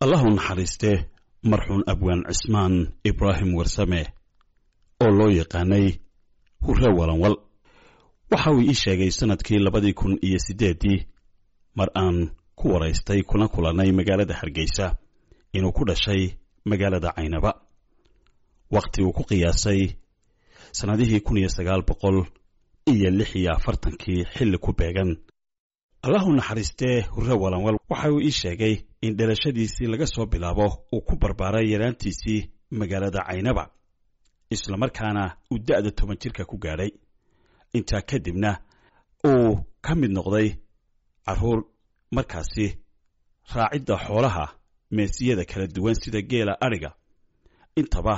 allahu naxariistee marxuun abwaan cismaan ibraahim warsame oo loo yaqaanay hurre walanwal waxa uu ii sheegay sannadkii labadii kun iyo siddeeddii mar aan ku waraystay kuna kulannay magaalada hargeysa inuu ku dhashay magaalada caynaba wakhti uu ku qiyaasay sannadihii kun iyo sagaal boqol iyo lix iyo afartankii xilli ku beegan allahu naxariistee hurre walanwal waxa uu ii sheegay in dhalashadiisii laga soo bilaabo uu ku barbaaray yaraantiisii magaalada caynaba islamarkaana uu da'da toban jirka ku gaadhay intaa kadibna uu ka mid noqday carruur markaasi raacidda xoolaha meesiyada kala duwan sida geela adhiga intaba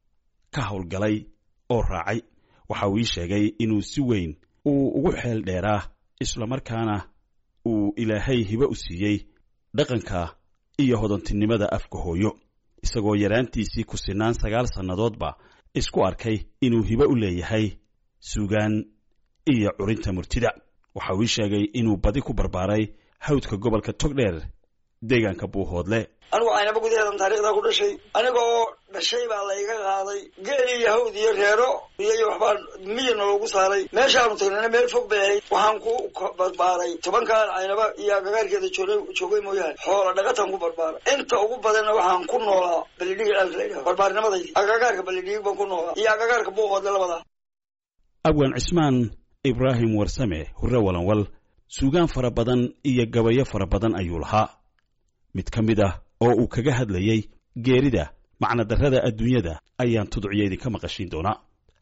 ka howlgalay oo raacay waxa uu ii sheegay inuu si weyn uu ugu xeel dheeraa islamarkaana uu ilaahay hibe u siiyey dhaqanka iyo hodantinimada afka hooyo isagoo yaraantiisii ku sinaan sagaal sannadoodba isku arkay inuu hibe u leeyahay suugaan iyo curinta murtida waxa uu ii sheegay inuu badi ku barbaaray hawdka gobolka togdheer deegaanka buuhoodle anigu caynaba gudaheedan taarikhdaa ku dhashay aniga oo dhashay baa layga qaaday geel iyo hawd iyo reero iyo waxbaa miyana loogu saaray meeshaanu tagnana meel fog bay ahayd waxaan ku barbaaray tobankaan caynaba iyo agagaarkeeda joogay mooyaane xoola dhaqataan ku barbaaray inta ugu badanna waxaan ku noolaa balidhigi ceelka la yidhaha barbaarnimadayda agagaarka balidhigi baan ku noolaa iyo agagaarka buuqoodle labadaa abwaan cismaan ibraahim warsame hurre walanwal suugaan fara badan iyo gabayo fara badan ayuu lahaa mid ka mid ah oo uu kaga hadlayey geerida macnadarrada adduunyada ayaan tudciyo idinka maqashiin doonaa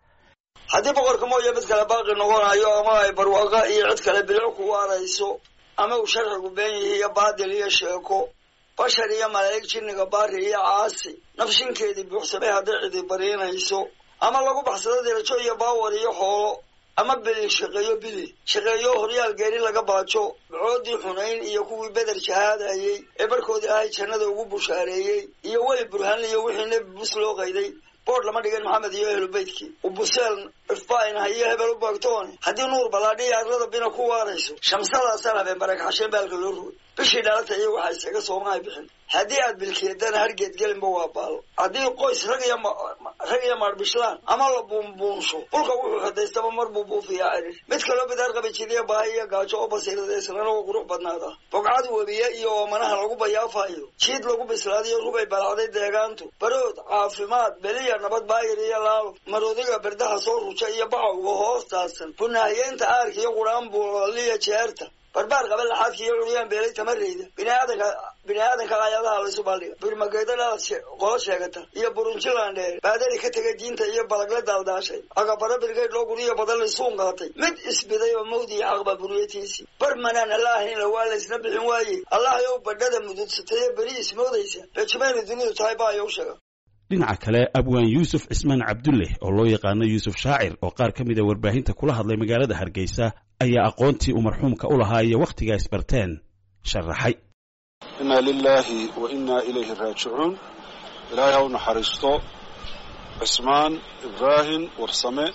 haddii boqorka mooya mid kale baaqi noqonayo ama ay barwaaqa iyo cid kale bilico ku waarayso ama uu sharcigu been yihi iyo baadil iyo sheeko bashar iyo malaa'ig jinniga baari iyo caasi nafshinkeedii buuxsamay hadday cidi bariinayso ama lagu baxsado dirajo iyo baawar iyo xoolo ama beli shaqeeyo bili shaqeeyo horyaal geeri laga baajo bacoodii xunayn iyo kuwii beder shahaadayey ee barkoodii ahay jannada ugu bushaareeyey iyo weli burhanle iyo wixii nebi bus loo qayday boord lama dhigin maxamed iyo ehlu beytkii ubuseel ifbainha iyo hebel u baagtoone haddii nuur ballaadhiya arlada bina ku waarayso shamsadaasaan habeen barakaxasheen baalka loo rugay bishii dhalata iyo waxaa isaga soomahay bixin haddii aad bilkeedana hargeed gelinba waa baalo haddii qoys rag iyo rag iyo maarbishlaan ama la buunbuunsho dhulka wuxuu xadaystaba mar buu buufiyaa cirir mid kaloo bidaar qabi jiriya baahi iyo gaajo oo basiirada islana oo qurux badnaada bogcad webiye iyo oomanaha lagu bayaafayo jiid lagu bislaadiyo rugay balacday deegaantu barood caafimaad beliya nabad baayir iyo laalo maroodiga berdaha soo ruja iyo bacowga hoostaasan bunaahiyeenta aarka iyo quraan buuliya jeerta barbaar qaba laxaadka iyo curyaan beelay tamareyda biniaadanka bini-aadanka aayadaha laysu baaldhiga birmageedadaad qolo sheegata iyo burunjilan dheer baadari ka tegay diinta iyo balagla daaldaashay agabaro birgeyd loo guriyo badan laysuun qaatay mid isbiday oo mawdi iyo xaqba buriyatiisii bar manaan allaahayna waa laysna bixin waaye allah yow badhada mududsataye beri ismoodaysa rajimayna dunidu tahay baayow sheega dhinaca kale abwaan yuusuf cismaan cabdulle oo loo yaqaano yuusuf shaacir oo qaar ka mid a warbaahinta kula hadlay magaalada hargeysa ayaa aqoontii uu marxuumka u lahaa iyo wakhtigaa isbarteen sharaxay inna lilaahi wa innaa ilayhi raajicuun ilaahay ha u naxariisto cismaan ibraahim warsame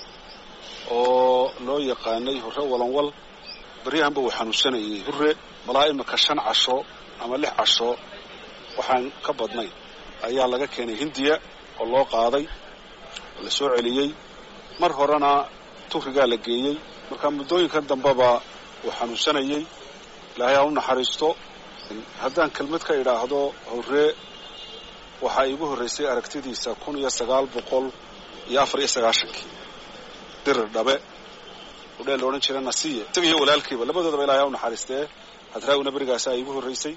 oo loo yaqaanay hurre walanwal baryahanba uu xanuunsanayay hurre malaa imika shan casho ama lix casho waxaan ka badnay ayaa laga keenay hindiya oo loo qaaday oo la soo celiyey mar horena tufrigaa la geeyey marka muddooyinkan dambeba uu xanuunsanayey ilaahay ha u naxariisto haddaan kelmad ka idhaahdo hurre waxaa iigu horraysay aragtidiisa kun iyo sagaal boqol iyo afar iyo sagaashankii dirir dhabe udheel la odhan jira nasiye isaga iyo walaalkiiba labadoodaba ilahay ha u naxariistee hadraawina berigaasaa iigu horraysay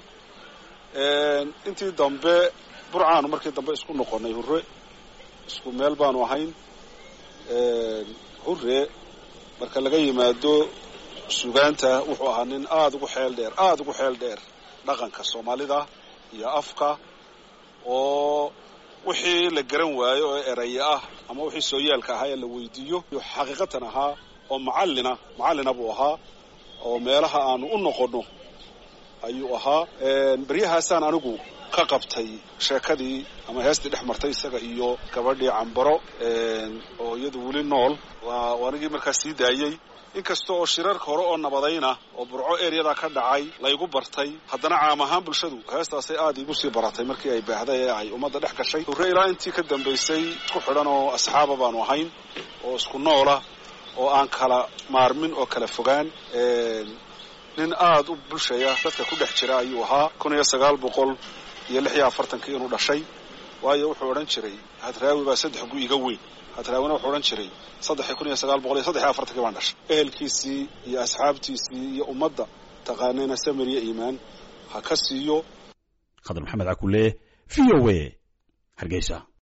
intii dambe burcaanu markii dambe isku noqonnay hurre isku meel baanu ahayn hurre marka laga yimaado sugaanta wuxuu ahaa nin aada ugu xeel dheer aada ugu xeel dheer dhaqanka soomaalida iyo afka oo wixii la garan waayo oo eraya ah ama wixii sooyaalka ahaa ee la weydiiyo xaqiiqatan ahaa oo macallina macallina buu ahaa oo meelaha aanu u noqonno ayuu ahaa beryahaasaan anigu ka qabtay sheekadii ama heestii dhex martay isaga iyo gabadhii cambaro oo iyadu weli nool waa anigii markaa sii daayey inkasta oo shirarka hore oo nabadayna oo burco eryadaa ka dhacay laygu bartay haddana caam ahaan bulshadu heestaasay aada iigu sii baratay markii ay baahday ee ay ummadda dhex gashay hurre ilaa intii ka dambaysay isku xidhan oo asxaaba baanu ahayn oo isku noola oo aan kala maarmin oo kala fogaan nin aada u bulshaya dadka ku dhex jira ayuu ahaa kun iyo sagaal boqol iyo lix iyo afartankii inuu dhashay waayo wuxuu odhan jiray hadraawi baa saddex gu iga weyn hadraawina wuxuu odhan jiray saddexi kun iyo sagaal boqol iyo saddex iyo afartankii baan dhashay ehelkiisii iyo asxaabtiisii iyo ummadda taqaanayna samir iyo iimaan ha ka siiyo khadar maxamed cakule v o a hargeysa